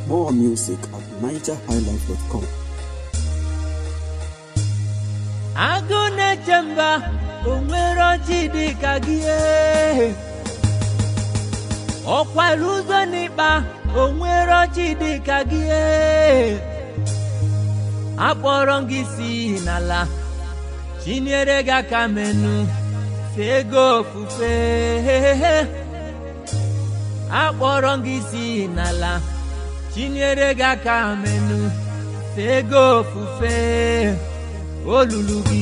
More music at nigerhighlife.com. agụ na-eche mba o nwere ọchị dị ka gị ee. ọkwara ụzọ n'ịkpa o nwere ọchị dị ka gị ee. akpọrọ m gị si n'ala chinyere gị aka menu fee gị ofufe akpọrọ m gị si n'ala chinyere gị aka menu fee gị ofufe olulu gị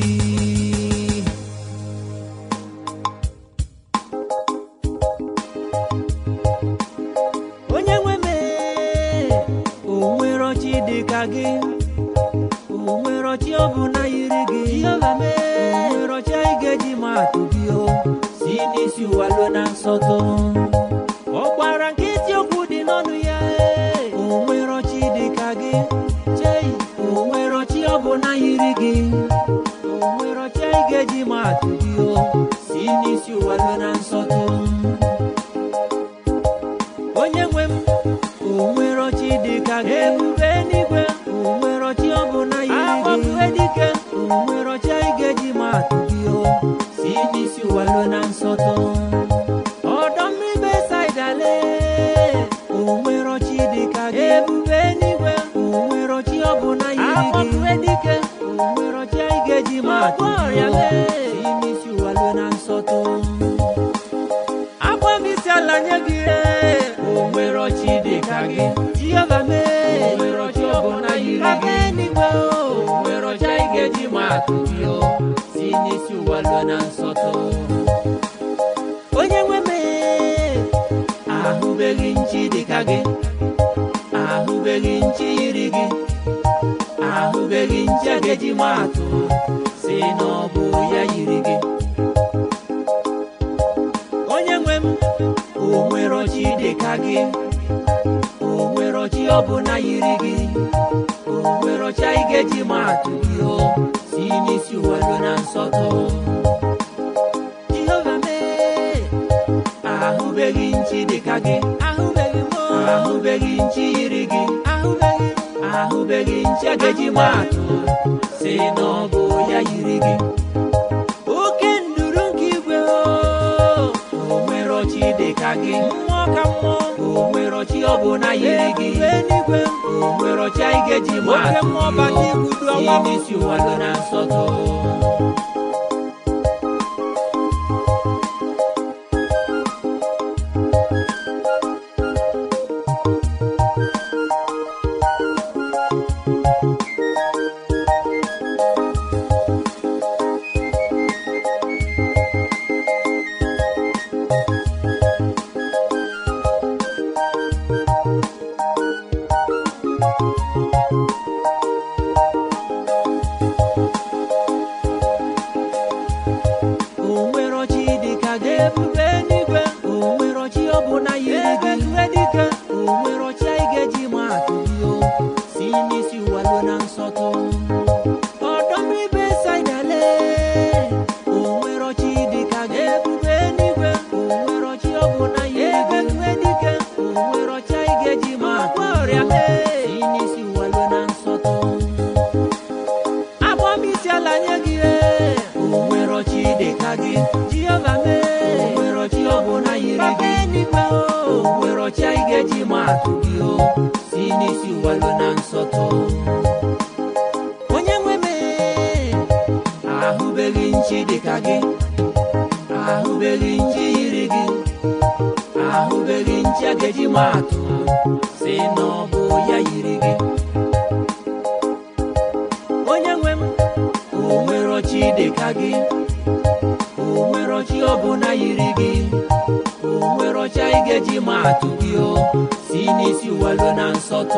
onye nwe m ee, o nwere ọchị dị ka gị o nwere ọchị ọ bụ na yiri gị Jehova m ee, o nwere ọchị anyị ga-eji ma atụ gị o si n'isi ụwa luo na nsọtụ ọ gbara nkịtị okwu dị n'ọnụ ya ee, o nwere ọchị dị ka gị chei o nwere ọchị ọ bụ na yiri gị o nwere ọchị anyị ga-eji ma atụ gị o si n'isi ụwa luo na nsọtụ onye nwe m o nwere ọchị dị ka gị ebube n'igwe o nwere ọchị ọ bụ na yiri gị dike o nwere ọchị anyị ga-eji ma atụ gị o si n'isi ụwa luo na nsọtụ ọdọ mmiri besaidale o nwere ọchị dị ka gị ebube n'igwe o nwere ọchị ọ bụ na yiri gị dike o nwere ọchị anyị ga-eji ma atụ gị o si n'isi ụwa luo na nsọtụ agba m isi ala nye gị ee. o nwere ọchị dị ka gị jehova mee o nwere ọchị ọbụla yiri gị n'igwe o nwere ọchị anyị ga-eji ma atụ gị o si n'isi ụwa lụọ na nsọtụ onye nwe mee ahụbeghị nchi dị ka gị ahụbeghị nchi yiri gị ahụbeghị nchi a ga-eji ma atụ si na ọ bụ ya yiri gị onye nwe m o nwere ọchị dị ka gị o nwere ọchị ọ bụ na yiri gị o nwere ọchị anyị ga-eji ma atụ gị o si n'isi ụwa ruo na nsọtụ jehova mee ahụbeghị nchi dị ka gị ahụbeghị m ahụbeghị nchi yiri gị ahụbeghị ahụbeghị nchi a ga-eji ma atụ si na ọ bụ ya yiri gị oke nduru nke igwe o o nwere ọchị dị ka gị mmụọ ka mmụọ o nwere ọchị ọ bụ na yiri gị eluigwe o nwere ọchị anyị ga-eji ma atụ gị o si n'isi ụwa ruo na nsọtụ o nwere ọchị dị ka gị ebube n'igwe o nwere ọchị ọ bụ na yiri gị dike o nwere ọchị anyị ga-eji ma atụ gị o si n'isi ụwa luo na nsọtụ ọdọ mmiri besaidale o nwere ọchị dị ka gị ebube n'igwe o nwere ọchị ọ bụ na yiri gị dike o nwere ọchị anyị ga-eji ma atụ gị o si n'isi ụwa luo na nsọtụ agba m isi ala nye gị ee. o nwere ọchị dị ka gị jehova mee o nwere ọchị ọ bụ na yiri gị n'igwe o nwere ọchị anyị ga-eji ma atụ gị o si n'isi ụwa luo na nsọtụ onye nwe mee ahụbeghị nchi dị ka gị ahụbeghị nchi yiri gị ahụbeghị nchi a ga-eji ma atụ si na ọ bụ ya yiri gị onye nwe m o nwere ọchị dị ka gị o nwere ọchị ọ bụ na yiri gị o nwere ọchị anyị ga-eji ma atụ gị o si n'isi ụwa luo na nsọtụ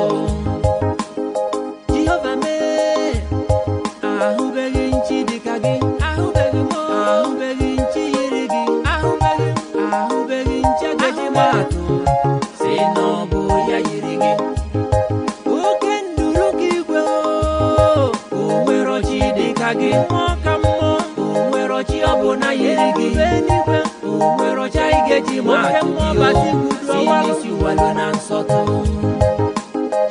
jehova mee ahụbeghị nchi dị ka gị ahụbeghị m ahụbeghị nchi yiri gị ahụbeghị ahụbeghị nchi a ga-eji ma atụ si na ọ bụ ya yiri gị oke nduru ka igwe o o nwere ọchị dị ka gị mmụọ ka mmụọ o nwere ọchị ọ bụ na yiri gị eluigwe o nwere ọchị anyị ga-eji ma atụ gị o si n'isi ụwa luo na nsọtụ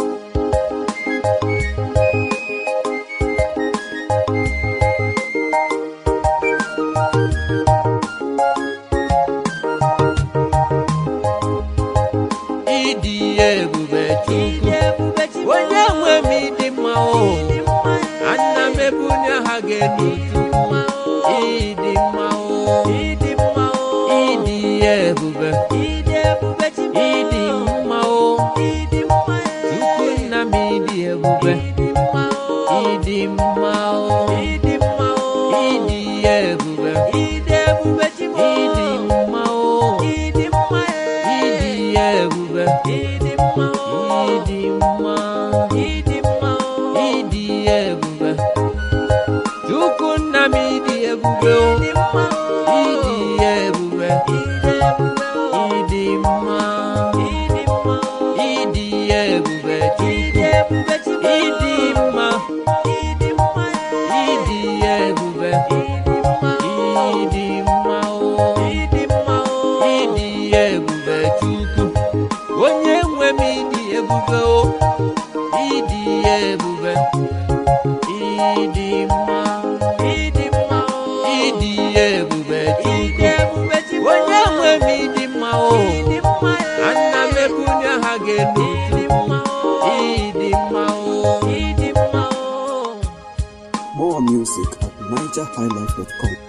elu chukwu ịdị mma o ịdị mma o ịdị ebube ịdị ebube ịdị mma o ịdị mma chukwu nna m ịdị ebube ịdị mma o ịdị mma o ịdị mma o ịdị ebube ịdị ebube ịdị mma o ịdị mma ịdị ebube ịdị mma o ịdị mma ịdị mma o ịdị ebube chukwu nna m ịdị ebube o ịdị ebube ịdị mma ịdị ebube chukwu ịdị mma ịdị ebube ịdị mma o ịdị ebube chukwu onye nwe m ịdị ebube o ịdị ebube ịdị mma ịdị mma o ịdị ebube chukwu onye nwe m ịdị mma o ana m ebunye ha ga-enu chukwu ịdị mma o ịdị mma o More music at nigerhighlife.com.